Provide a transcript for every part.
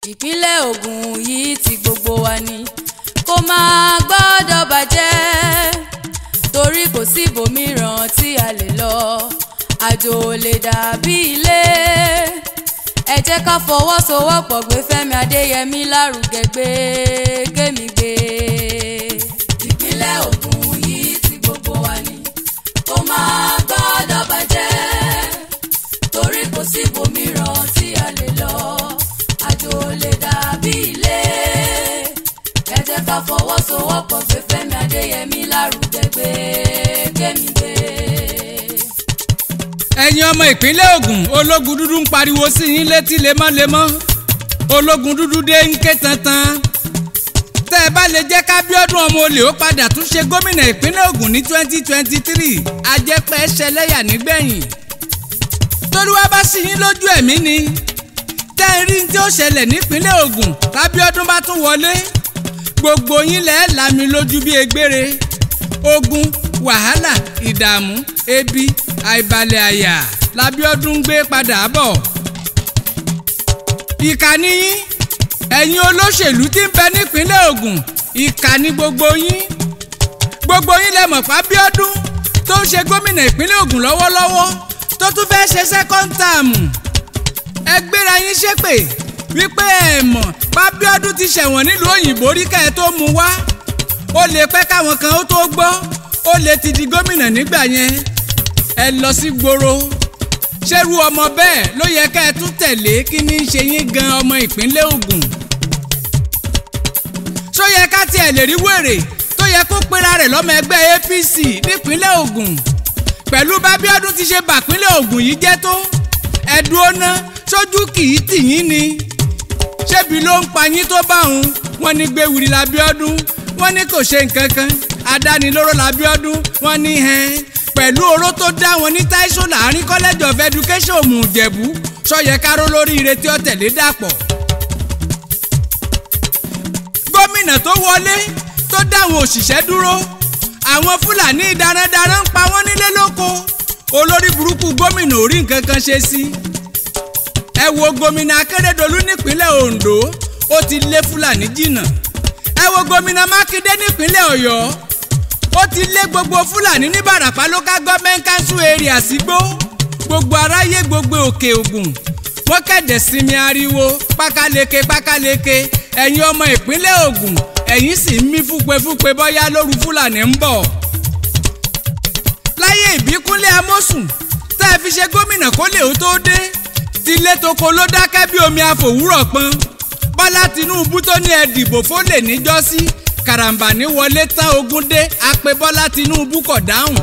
ìpínlẹ̀ Ògùn yìí ti gbogbo wa ni kó máa gbọ́dọ̀ bàjẹ́ torí kò sí ibòmíràn tí a lè lọ àjò ò lè dàbí ilé ẹ jẹ́ ká fọwọ́sowọ́pọ̀ gbé Fẹ́mi Adéyẹmí lárugẹ gbé kémi gbé. ìpínlẹ̀ Ògùn yìí ti gbogbo wa ni kó máa gbọ́dọ̀ bàjẹ́ torí kò sí ibòmíràn tí a lè lọ àjò lè dàbí ilé ẹ jẹ́ ká fọwọ́sowọ́pọ̀ gbé Fẹ́mi Adéyẹmí lárugẹ gbé kémi gbé. ẹ̀yin ọmọ ìpínlẹ̀ Ògùn ológun dúdú ń pariwo sí yín létí lemọ́lemọ́ ológun dúdú dé ń ké tantan tẹ́ ẹ bá lè jẹ́ kábíọ́dún ọmọ olè ó padà tún ṣe gómìnà ìpínlẹ̀ Ògùn ní twenty twenty three ajẹ́pẹ́ ṣẹlẹ́yà nígbẹ̀yìn tolúwa bá sí yín lójú ẹ̀mí ni tẹ́ ẹ rí tí ó ṣẹlẹ̀ nípínlẹ̀ Ògùn kábíọ́dún bá tún wọlé gbogbo yín lẹ́ẹ̀ lámi lójú bí egbére ogun wàhálà ìdààmú ebi àìbalẹ̀ àyà lábíọ́dún gbé padà bọ̀. ìkànnì yín ẹ̀yin olóṣèlú tí ń bẹ nípínlẹ̀ Ògùn ìkànnì gbogbo yín gbogbo yín lẹ mọ̀ fábíọ́dún tó ń ṣe gómìnà ìpínlẹ̀ Ògùn lọ́wọ́lọ́wọ́ tó tún fẹ́ ṣe second term ẹ gbéra yín ṣépè wípé ẹ mọ̀ fábíọ́dún ti ṣẹ̀wọ̀n nílùú òyìnbó rí kẹ́ ẹ tó mú wá ó lè pẹ́ káwọn kan ó tó gbọ́ ó lè ti di gómìnà nígbà yẹn ẹ lọ sí gbòòrò ṣerú ọmọ bẹ́ẹ̀ ló yẹ ká ẹ tún tẹ̀lé kí ní í ṣe yín gan ọmọ ìpínlẹ̀ Ògùn ṣó yẹ ká tiẹ̀ lè rí wèrè tó yẹ kó pera rẹ̀ lọ́mọ ẹgbẹ́ APC nípínlẹ̀ Ògùn pẹ̀lú bábíọ́dún ti ṣe bàpínlẹ̀ Ògùn yìí jẹ́ tó ẹ̀dùn ọ̀nà sójú kì í tì yín ni ṣébi ló ń pa yín tó bá òun wọ́n ní gbé wìrì lábíọ́dún wọ́n ní kò ṣe nǹkan kan adánilóró lábíọ́dún wọ́n ní hẹ́n pẹ̀lú oró tó dá wọn ní Táíṣò láàrin college of education òmùjẹ̀bú sọyẹ káró lórí ire tí ó tẹ̀lé dàpọ̀. gómìnà tó wọlé tó dá àwọn òṣìṣẹ́ dúró àwọn fúlàní darandaran ń pa wọ́n nílé lóko olórí burúkú gómìnà ò rí nǹkan kan ṣe sí. ẹ wo gómìnà akérèdọ́lù nípínlẹ̀ Ondo ó ti lé fúlàní jìnnà ẹ wo gómìnà mákindé nípínlẹ̀ ọ̀yọ́ ó ti lé gbogbo fúlàní ní barapa local government council area sígbó gbogbo aráyé gbogbo òkè ògùn wọ́n kẹ̀dẹ̀ sinmi ariwo pákáleke pákáleke ẹ̀yin ọmọ ìpínlẹ̀ ògùn ẹ̀yin sì ń mí fúpefúpe bọ́yá lóru fúlàní ń bọ̀. láyé ìbíkúnlé amósùn tá ẹ fi ṣe gómìnà kó lè ó tó dé tilé toko ló dákẹ́ bí omi àfòwúrọ̀ pọn bọ́lá tinúbú tó ní ẹ dìbò fólè níjọ́sí karambani wọlé tán ogún dé apẹ bọ́lá tinúbú kọ̀ dáhùn.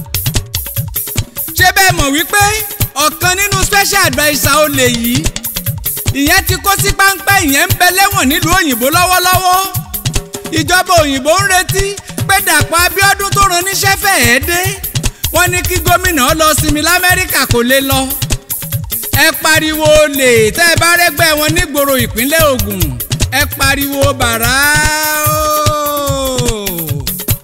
ṣé bẹ́ẹ̀ mọ̀ wípé ọ̀kan nínú special adviser olè yìí ìyẹn ti kó sí páńpẹ́ ìyẹn ń bẹ lẹ́wọ̀n nílùú òyìnbó lọ́wọ́lọ́wọ́ ìjọba òyìnbó ń retí pé dàpọ̀ abíọ́dún tó ran níṣẹ́ fẹ́ẹ́ dé wọ́n ní kí gómìnà lọ sinmi lamẹ́ríkà kò lè lọ ẹ pariwo olè tẹ́ ẹ bá rẹ́gbẹ́ wọn nígboro ìpínlẹ̀ Ògùn ẹ pariwo bàrà ooo.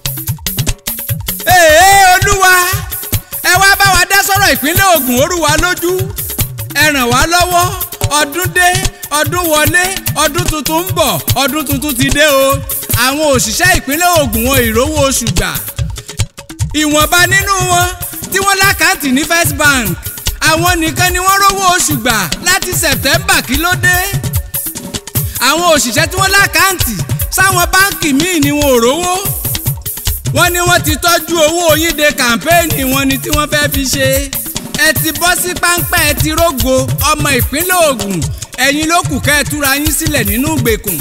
èè olúwa ẹ wá bá wa dá sọ̀rọ̀ ìpínlẹ̀ Ògùn ó rú wa lójú ẹ ràn wá lọ́wọ́ ọdún dé ọdún wọlé ọdún tuntun ń bọ̀ ọdún tuntun ti dé o àwọn òṣìṣẹ́ ìpínlẹ̀ Ògùn wọn ìrówó oṣù gbà ìwọ̀nba nínú wọn tí wọ́n lákàntì ní First Bank àwọn nìkan ni wọ́n rówó oṣù gbà láti September kí ló dé àwọn òṣìṣẹ́ tí wọ́n lákàntì sáwọn báǹkì míì ni wọn ò rówó wọ́n ní wọ́n ti tọ́jú owó yín de kàmpéènì wọn ni tí wọ́n fẹ́ẹ́ fi ṣe ẹ ti bọ́ sí páńpẹ́ ẹ ti rógo ọmọ ìpínlẹ̀ Ògùn ẹ̀yin ló kù kẹ́ ẹ túra yín sílẹ̀ nínú ìgbèkùn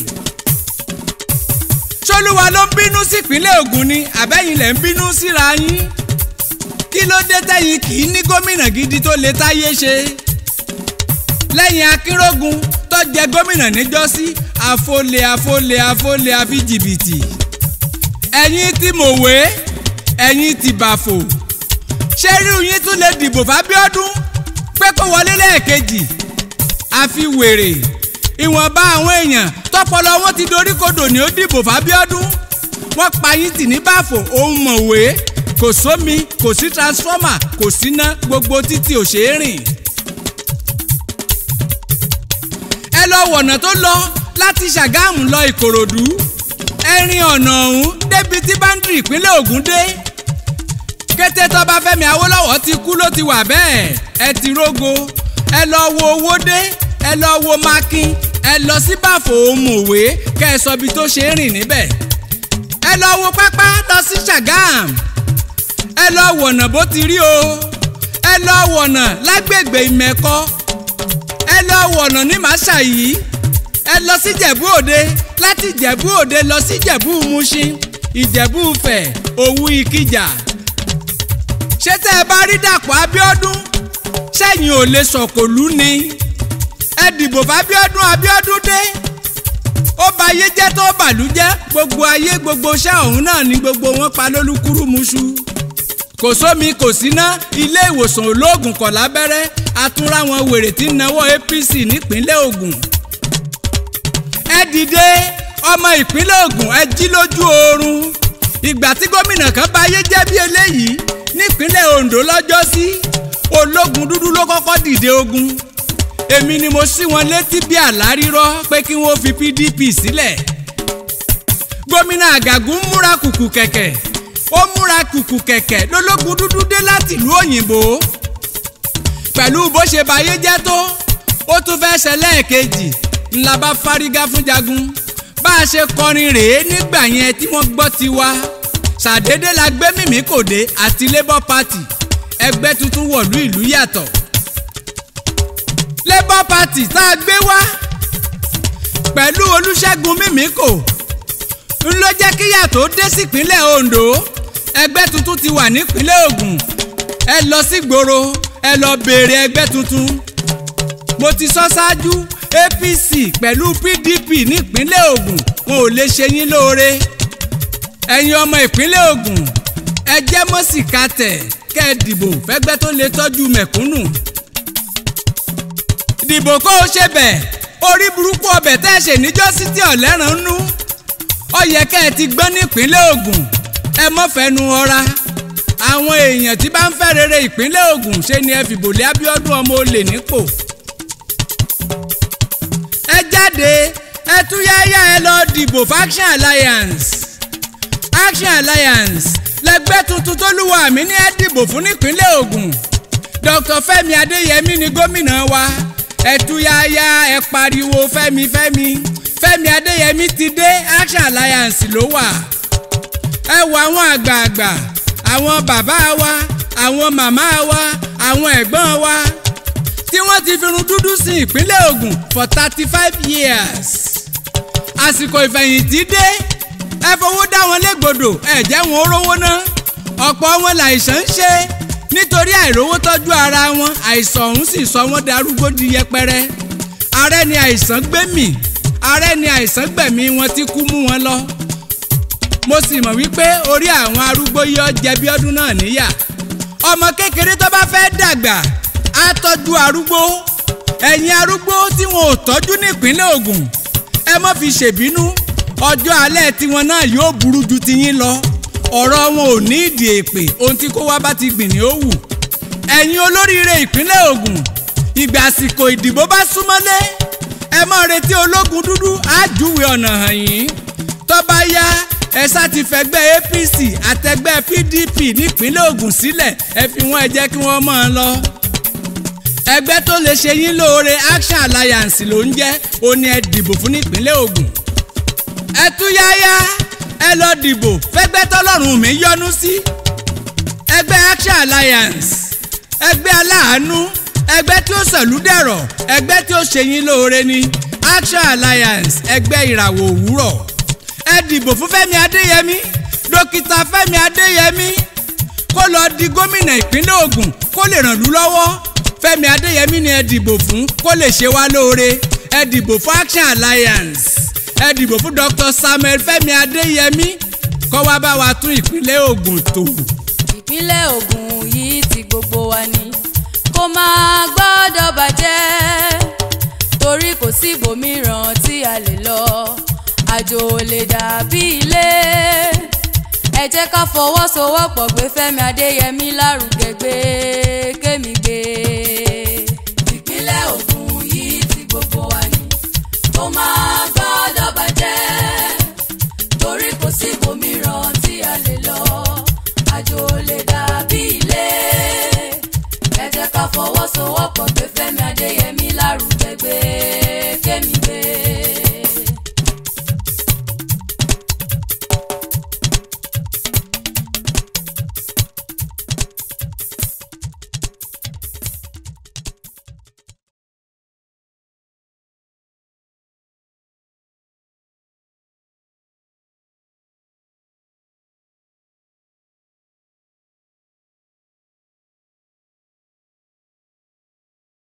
ṣolúwa ló ń bínú sí ìpínlẹ̀ Ògùn ni àbẹ́yìn lẹ̀ ń bínú síra yín kí ló dé tẹ́yìn kì í ní gómìnà gidi tó lè táyé ṣe lẹ́yìn akínrógun tó jẹ gómìnà níjọ́sí àfọlẹ̀ àfọlẹ̀ àfọlẹ̀ àfi jìbìtì ẹ̀yin ti mọ̀wé ẹ̀yin ti bàfò ṣé rí yín tún lè dìbò fábíọ́dún pé kó wọlé lẹ́ẹ̀kejì àfi wèrè ìwọ̀nba àwọn èèyàn tọpọlọ wọn ti dorí kodò ní ó dìbò fábíọ́dún wọ́n pa yín tì ní bàfò òun mọ̀wé kò sómi kò sí transformer kò síná gbogbo títì ò ṣeé rìn. lọ wọ̀nà tó lọ láti ṣàgámù lọ ìkòròdú ẹ rin ọ̀nà ọ̀hún débi tí báńdìrì ìpínlẹ̀ Ògùn dé kété tọ́ba Fẹ́mi Awólọ́wọ̀ ti kú ló ti wà bẹ́ẹ̀ ẹ ti rógo ẹ lọ wo Owódé ẹ lọ wo Makin ẹ lọ sí bàfò òmùwé kẹ́ ẹ sọ ibi tó ṣe é rìn níbẹ̀ ẹ lọ wo pápá lọ sí Ṣàgámù ẹ lọ wọ̀nà bó ti rí o ẹ lọ wọ̀nà lágbègbè ìmẹ̀kọ ẹ lọ wọ̀nà ní màṣàyí ẹ lọ sí Ìjẹ̀bú Òde láti Ìjẹ̀bú Òde lọ sí Ìjẹ̀bú Mùṣín Ìjẹ̀bú Ifẹ̀ Òwu Ìkìjà ṣé tẹ́ ẹ bá rí Dàpọ̀ Abíọ́dún sẹ́yìn ò lè sọ̀kòlú ni ẹ dìbò fábíọ́dún Abíọ́dún dé ó ba ayé jẹ́ tó bàlú jẹ́ gbogbo ayé gbogbo iṣẹ́ ọ̀hún náà ni gbogbo wọn pa lólúkúrúmuṣu kò sómi kò síná ilé ìwòsàn olóògùn kọ̀ lábẹ́rẹ́ atúnra wọn wèrè tí ń nawọ́ APC nípínlẹ̀ Ògùn ẹ dìde ọmọ ìpínlẹ̀ Ògùn ẹ jí lójú oorun ìgbà tí gómìnà kan bá ayé jẹ́ bí eléyìí nípínlẹ̀ Ondo lọ́jọ́sí ológun dúdú ló kọ́kọ́ dìde ogun èmi ni mo sí wọn létí bí àlárírọ́ pé kí wọ́n fi PDP sílẹ̀ gómìnà Àgàgùn múra kùkù kẹ̀kẹ́ ó múra kùkù kẹ̀kẹ́ lólógun dúdú dé láti ìlú òyìnbó pẹ̀lú bó ṣe báyé jẹ́ tó ó tún fẹ́ ṣẹlẹ̀ kejì ńlá bá fárígá fún jagun bá a ṣe kọrin rèé nígbà yẹn tí wọ́n gbọ́ tiwa ṣàdédé la gbé mímí kò dé àti Labour Party ẹgbẹ́ tuntun wọ̀lú ìlú yàtọ̀ Labour Party tá a gbé wá pẹ̀lú Olúṣẹ́gun Mímíkò ń ló jẹ́ kí yàtọ̀ dé sípínlẹ̀ Ondo ẹgbẹ́ tuntun ti wà nípínlẹ̀ Ògùn ẹ lọ sí gbòòrò ẹ lọ béèrè ẹgbẹ́ tuntun mo ti sọ ṣáájú APC pẹ̀lú PDP nípínlẹ̀ Ògùn wọn ò lè ṣe yín lóore ẹ̀yin ọmọ ìpínlẹ̀ Ògùn ẹ jẹ́ mọ́sìkà tẹ̀ kẹ́ ẹ dìbò fẹ́gbẹ́ tó lè tọ́jú mẹ̀kúnnù dìbò kó o ṣe bẹ̀ orí burúkú ọbẹ̀ tẹ́ ẹ ṣe níjọ́sí tí ọ̀lẹ́ràn ń nú ó yẹ kẹ́ ẹ ti gbọ́n nípínlẹ̀ Ògùn ẹ mọ́ fẹ́nu ọra àwọn èèyàn tí bá ń fẹ́ rere ìpínlẹ̀ Ògùn ṣe ni ẹ fìbò lé Abíọ́dún ọmọ olè nípò ẹ jáde ẹ túyáyá ẹ lọ dìbò fún Action Alliance Action Alliance lẹgbẹ́ tuntun tó lúwa mi ní ẹ dìbò fún nípínlẹ̀ Ògùn Dr. Fẹ́mi Adéyẹmí ni gómìnà wa ẹ túyáyá ẹ pariwo Fẹ́mi Fẹ́mi Fẹ́mi Adéyẹmí ti dé Action Alliance ló wà ẹ wo àwọn àgbààgbà àwọn bàbá wa àwọn màmá wa àwọn ẹ̀gbọ́n wa tí wọ́n ti fi irun dúdú sí ìpínlẹ̀ Ògùn for thirty five years àsìkò ìfẹ̀yìntì dé ẹ fowó dá wọn légbodò ẹ jẹ́ wọn rówó ná ọ̀pọ̀ wọn làìsàn ń ṣe nítorí àìrówó tọ́jú ara wọn àìsàn ọ̀hún sì sọ wọ́n darúgbó di yẹpẹrẹ ààrẹ ni àìsàn gbẹ̀mí ààrẹ ni àìsàn gbẹ̀mí wọn tí kú mú wọn lọ mo sì mọ̀ wípé orí àwọn arúgbó yọ jẹbi ọdún náà níyà ọmọ kékeré tó bá fẹ́ dàgbà á tọ́jú arúgbó ẹ̀yin arúgbó tí wọn ò tọ́jú nípínlẹ̀ Ògùn ẹ má fi ṣèbínú ọjọ́ alẹ́ tiwọn náà yóò burú ju tiyín lọ ọ̀rọ̀ wọn ò ní ìdí èpè ohun tí kó wá bá ti gbìn ní ó wù ẹ̀yin olóríire ìpínlẹ̀ Ògùn ìgbà àsìkò ìdìbò bá súnmọ́lé ẹ má retí ológun dúdú á júwe ọ̀nà hàn yín tó bá yá ẹ sá ti fẹgbẹ́ APC àtẹgbẹ́ PDP nípínlẹ̀ Ògùn sílẹ̀ ẹ fi wọ́n ẹ jẹ́ kí wọ́n mọ̀ ọ́n lọ ẹgbẹ́ tó lè ṣe yín lóore Action Alliance ló ń jẹ́ ó ní ẹ dìbò fún nípínlẹ̀ Ògùn ẹ túyáyá ẹ lọ dìbò fẹ́gbẹ́ tọ́lọ́run mi yọ́nú sí ẹgbẹ́ Action Alliance ẹgbẹ́ aláàánú ẹgbẹ́ tí ó sọ̀lú dẹ̀rọ̀ ẹgbẹ́ tí ó ṣe yín lóore ni Action Alliance ẹgbẹ́ ìràwọ̀ òwúrọ̀ ẹ dìbò fún Fẹ́mi Adéyẹmí dókítà Fẹ́mi Adéyẹmí kó lọ di gómìnà ìpínlẹ̀ Ògùn kó lè ràn lú lọ́wọ́ Fẹ́mi Adéyẹmí ni ẹ dìbò fún kó lè ṣe wá lóore ẹ dìbò fún Action Alliance ẹ dìbò fún Dr. Samuel Fẹ́mi Adéyẹmí kó wá bá wa tún ìpínlẹ̀ Ògùn tò. ìpínlẹ̀ Ògùn yìí ti gbogbo wa ni kó máa gbọ́dọ̀ bàjẹ́ torí kò sí ibòmíràn tí a lè lọ àjò ò lè dàbí ilé ẹ jẹ́ ká fọwọ́sowọ́pọ̀ gbé Fẹ́mi Adéyẹmí lárugẹ gbé kémi gbé ìpínlẹ̀ Ògùn yìí ti gbogbo wa ni fọwọ́sowọ́pọ̀ gbé Fẹ́mi Adéyẹmí lárugẹ gbé kémi gbé.